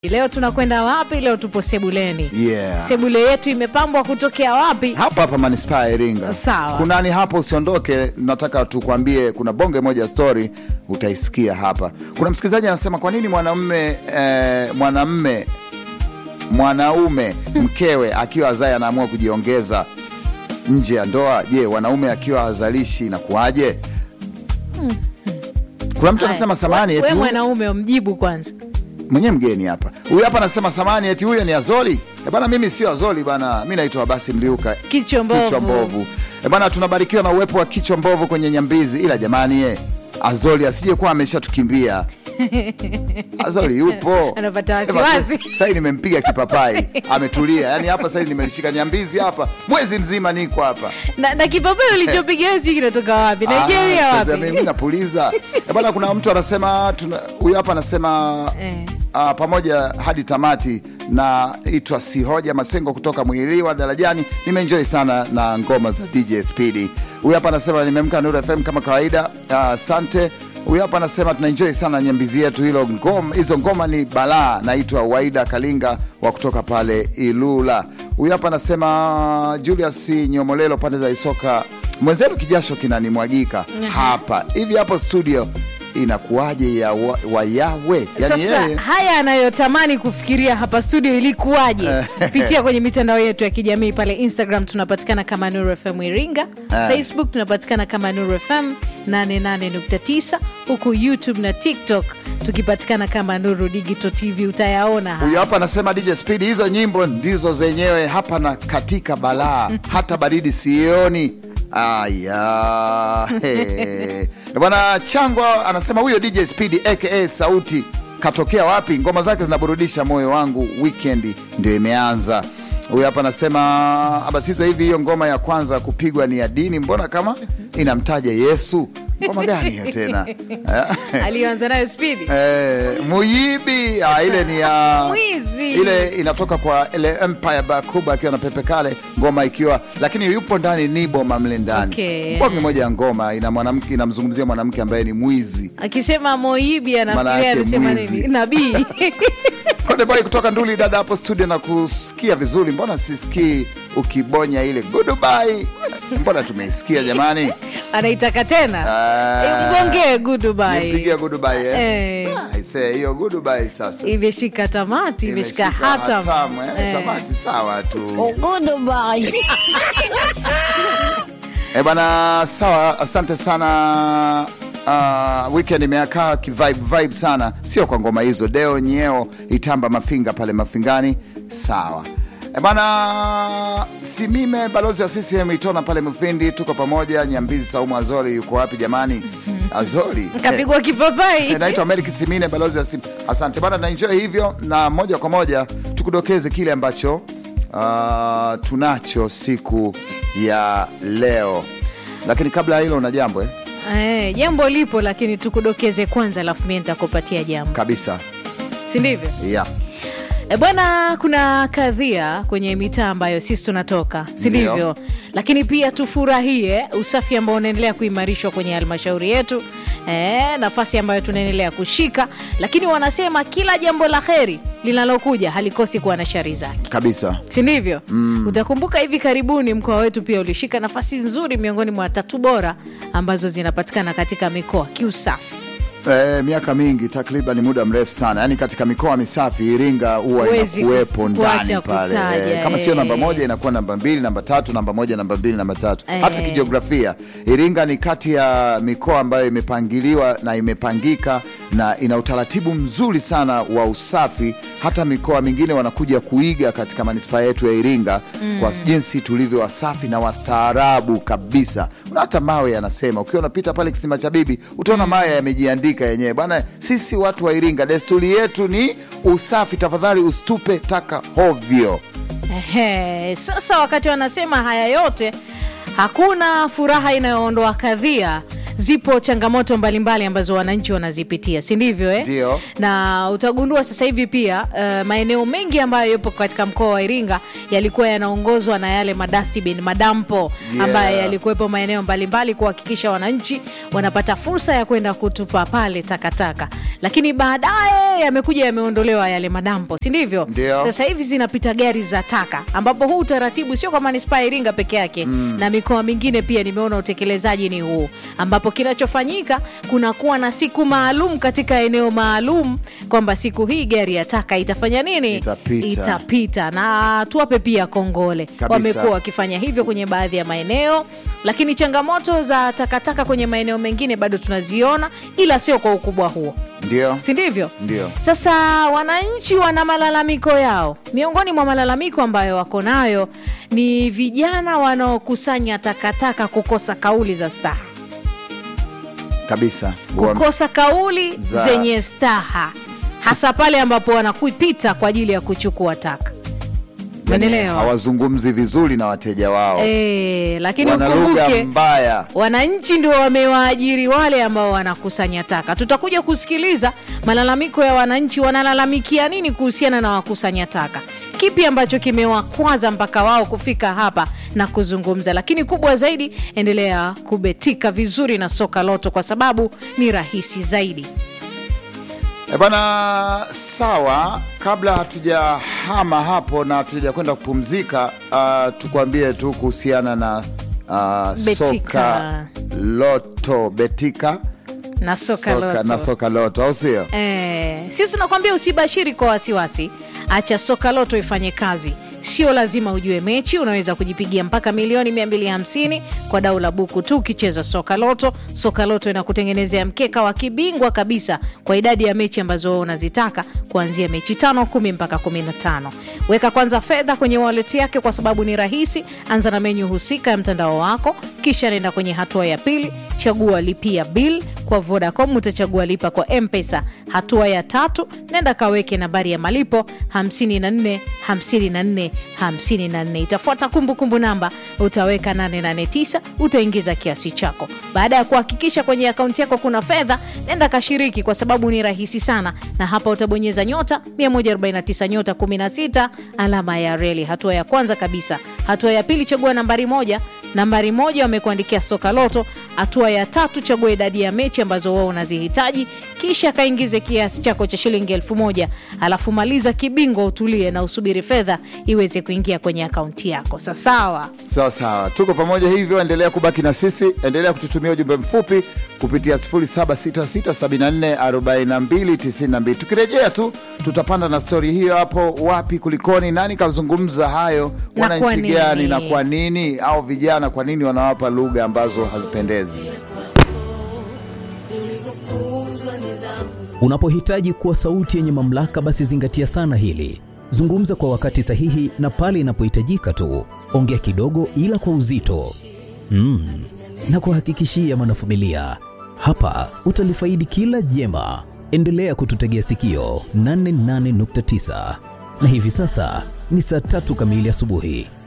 Leo tunakwenda wapi? Leo tupo sebuleni. Yeah. Sebule yetu imepambwa kutokea wapi? hapa hapa manispaa ya Iringa. Sawa. Kunani hapo, usiondoke. Nataka tukwambie kuna bonge moja story utaisikia hapa. Kuna msikilizaji anasema kwa nini mwanamume eh, mwanamume mwanaume mkewe akiwa azai anaamua kujiongeza nje ya ndoa. Je, wanaume akiwa hazalishi inakuwaje? Kuna mtu anasema samani we, eti we huyu- mwanaume umjibu kwanza. mwenyewe mgeni hapa. Huyu hapa anasema samani eti huyo ni Azoli. E bana, mimi sio Azoli bana, mi naitwa Abasi Mliuka Kichwa mbovu. Kichwa mbovu. E bana, tunabarikiwa na uwepo wa kichwa mbovu kwenye Nyambizi, ila jamani ye Azoli asije kuwa ameshatukimbia. Azoli yupo Anapata Sema tu, wasiwasi. Sasa hivi nimempiga kipapai ametulia, yani hapa sasa hivi nimelishika Nyambizi hapa mwezi mzima niko hapa Na, na kipapeo ulichopigia sijui kinatoka wapi? Nigeria Ah, wapi? sasa mimi napuliza E bana, kuna mtu anasema tuna- huyu hapa anasema Eh. Ah, pamoja hadi tamati na itwa Sihoja Masengo kutoka Mwiliwa Darajani. Nimeenjoy sana na ngoma za DJ Speedy. Huyu hapa anasema nimemka Nuru FM kama kawaida. Ah, Asante. Huyu hapa anasema tunaenjoy sana nyambizi yetu, hilo ngoma, hizo ngoma ni balaa. Naitwa Waida Kalinga wa kutoka pale Ilula. Huyu hapa anasema Julius Nyomolelo pande za Isoka, mwenzenu kijasho kinanimwagika hapa hivi hapo studio inakuwaje ya wa, wa yawe yani Sasa yeye haya anayotamani kufikiria hapa studio ilikuwaje? Pitia kwenye mitandao yetu ya kijamii pale Instagram tunapatikana kama Nuru FM Iringa, Facebook tunapatikana kama Nuru FM 88.9, huku YouTube na TikTok tukipatikana kama Nuru Digital TV. Utayaona haya. Huyu hapa anasema DJ Speed, hizo nyimbo ndizo zenyewe hapa na katika balaa, hata baridi sioni. Aya, he. Bwana Chango anasema huyo DJ Speed aka Sauti katokea wapi? Ngoma zake zinaburudisha moyo wangu, weekend ndio imeanza. Huyu hapa anasema abasizo hivi, hiyo ngoma ya kwanza kupigwa ni ya dini, mbona kama inamtaja Yesu? Ngoma gani hiyo tena? aliyoanza nayo Speed Eh, Muyibi ah, ile ni ya Mwizi. ile inatoka kwa ile Empire Bakuba akiwa na Pepe Kale, ngoma ikiwa lakini yupo ndani Nibo mamle ndani Okay. bonge moja ya ngoma ina mwanamke inamzungumzia mwanamke ambaye ni mwizi. akisema Moibi Maana anafikiria yake anasema mwizi. nini? Nabii Konde Boy kutoka Nduli, dada hapo studio na kusikia vizuri, mbona sisikii ukibonya ile goodbye? Mbona tumeisikia jamani? anaitaka tena Ah. mgongee goodbye. Nipigia goodbye eh. Eh. Ah, I say hiyo goodbye sasa. imeshika tamati, imeshika Imeshika hatam. hatamu, eh. Eh. Tamati sawa tu. Goodbye. Eh bana, sawa, asante sana. Uh, weekend imeakaa kivibe vibe sana, sio kwa ngoma hizo. Deo Nyeo Itamba Mafinga pale Mafingani, sawa. Eh bana, Simime balozi wa CCM Itona pale Mufindi, tuko pamoja. Nyambizi Saumu Azori yuko wapi jamani? Azori kapigwa kipapai Eh, naitwa Melik Simine, balozi wa Sim. Asante bana, naenjoy hivyo, na moja kwa moja tukudokeze kile ambacho uh, tunacho siku ya leo, lakini kabla ya hilo una jambo eh? Eh, jambo lipo lakini tukudokeze kwanza, alafu mimi nitakupatia jambo, Kabisa si ndivyo? yeah. E bwana, kuna kadhia kwenye mitaa ambayo sisi tunatoka, si Ndio. ndivyo? Lakini pia tufurahie usafi ambao unaendelea kuimarishwa kwenye halmashauri yetu, e, nafasi ambayo tunaendelea kushika, lakini wanasema kila jambo la heri linalokuja halikosi kuwa na shari zake Kabisa si ndivyo? Utakumbuka hivi karibuni mkoa wetu pia ulishika nafasi nzuri miongoni mwa tatu bora ambazo zinapatikana katika mikoa kiusafi. eh, miaka mingi takriban muda mrefu sana, yaani katika mikoa misafi Iringa huwa Huwezi inakuwepo ku- ndani kuacha pale kutaja, eh, kama sio eh. namba moja inakuwa namba mbili, namba tatu, namba moja, namba mbili, namba tatu. Hata Eh. kijiografia Iringa ni kati ya mikoa ambayo imepangiliwa na imepangika na ina utaratibu mzuri sana wa usafi. Hata mikoa mingine wanakuja kuiga katika manispaa yetu ya Iringa kwa jinsi tulivyo wasafi na wastaarabu kabisa. Una hata mawe yanasema, ukiwa unapita pale kisima cha bibi utaona mawe yamejiandika yenyewe bwana. Sisi watu wa Iringa desturi yetu ni usafi, tafadhali usitupe taka hovyo. Ehe, sasa wakati wanasema haya yote, hakuna furaha inayoondoa kadhia zipo changamoto mbalimbali ambazo wananchi wanazipitia si ndivyo eh? Ndio. na utagundua sasa hivi pia uh, maeneo mengi ambayo yapo katika mkoa wa iringa yalikuwa yanaongozwa na yale madustbin madampo Yeah. ambayo yalikuwepo maeneo mbalimbali kuhakikisha wananchi wanapata fursa ya kwenda kutupa pale takataka lakini baadaye yamekuja yameondolewa yale madampo si ndivyo Ndio. sasa hivi zinapita gari za taka ambapo huu utaratibu sio kwa manispaa ya iringa peke yake mm. na mikoa mingine pia nimeona utekelezaji ni huu ambapo kinachofanyika kunakuwa na siku maalum katika eneo maalum kwamba siku hii gari ya taka itafanya nini Itapita. itapita na tuwape pia kongole Kabisa. wamekuwa wakifanya hivyo kwenye baadhi ya maeneo lakini changamoto za takataka kwenye maeneo mengine bado tunaziona ila sio kwa ukubwa huo ndio si ndivyo Ndio. sasa wananchi wana malalamiko yao miongoni mwa malalamiko ambayo wako nayo ni vijana wanaokusanya takataka kukosa kauli za staha kabisa Wa- kukosa kauli Za- zenye staha hasa pale ambapo wanakupita kwa ajili ya kuchukua taka yani Umeelewa? hawazungumzi vizuri na wateja wao e, lakini wana lugha ukumbuke mbaya wananchi ndio wamewaajiri wale ambao wanakusanya taka tutakuja kusikiliza malalamiko ya wananchi wanalalamikia nini kuhusiana na wakusanya taka kipi ambacho kimewakwaza mpaka wao kufika hapa na kuzungumza lakini kubwa zaidi endelea kubetika vizuri na soka loto kwa sababu ni rahisi zaidi E bana, sawa. Kabla hatujahama hapo na hatuja kwenda kupumzika, uh, tukwambie tu kuhusiana na uh, Betika. soka loto betika Na soka loto. na soka loto, au sio? Eh, sisi tunakwambia usibashiri kwa wasiwasi, acha soka loto ifanye kazi. Sio lazima ujue mechi, unaweza kujipigia mpaka milioni 250 kwa dau la buku tu ukicheza soka loto. Soka loto inakutengenezea mkeka wa kibingwa kabisa kwa idadi ya mechi ambazo wewe unazitaka kuanzia mechi tano, kumi mpaka 15. Weka kwanza fedha kwenye wallet yake kwa sababu ni rahisi. Anza na menyu husika ya mtandao wako, kisha nenda kwenye hatua ya pili, chagua lipia bill kwa Vodacom utachagua lipa kwa Mpesa. Hatua ya tatu, nenda kaweke nambari ya malipo 54 54 54. Itafuata kumbukumbu namba, utaweka 889, utaingiza kiasi chako. Baada ya kuhakikisha kwenye akaunti yako kuna fedha, nenda kashiriki, kwa sababu ni rahisi sana, na hapa utabonyeza nyota 149 nyota 16 alama ya reli. Hatua ya kwanza kabisa. Hatua ya pili, chagua nambari moja nambari moja wamekuandikia soka loto. Hatua ya tatu, chagua idadi ya mechi ambazo wao unazihitaji, kisha kaingize kiasi chako cha shilingi elfu moja alafu maliza kibingwa, utulie na usubiri fedha iweze kuingia kwenye akaunti yako. Sawasawa. Sawa sawa, tuko pamoja hivyo. Endelea kubaki na sisi, endelea kututumia ujumbe mfupi kupitia 0766744292. Tukirejea tu tutapanda na stori hiyo hapo. Wapi kulikoni, nani kazungumza hayo, Na kwa wananchi nini? gani na kwa nini, au vijana kwa nini wanawapa lugha ambazo hazipendezi? Unapohitaji kuwa sauti yenye mamlaka, basi zingatia sana hili. Zungumza kwa wakati sahihi na pale inapohitajika tu. Ongea kidogo, ila kwa uzito mm. na kuhakikishia mwanafamilia, hapa utalifaidi kila jema. Endelea kututegea sikio 88.9 na hivi sasa ni saa tatu kamili asubuhi.